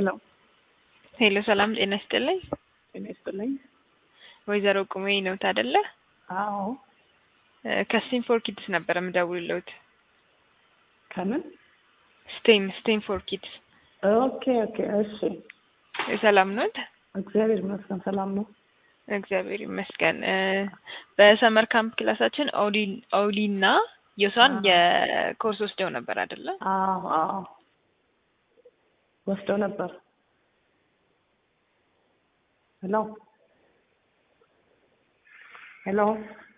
ሄሎ ሄሎ፣ ሰላም ጤና ይስጥልኝ። ጤና ይስጥልኝ። ወይዘሮ ቁሜ ነውት አይደለ? አዎ ከስቴም ፎር ኪድስ ነበረ የምደውልልዎት። ከምን? ስቴም ስቴም ፎር ኪድስ። ኦኬ ኦኬ። እሺ ሰላም ኖት? እግዚአብሔር ይመስገን ሰላም ነው። እግዚአብሔር ይመስገን። በሰመር ካምፕ ክላሳችን ኦሊ እና የሷን የኮርስ ወስደው ነበር አይደለ? አዎ አዎ ወስደው ነበር። ሄሎ ሄሎ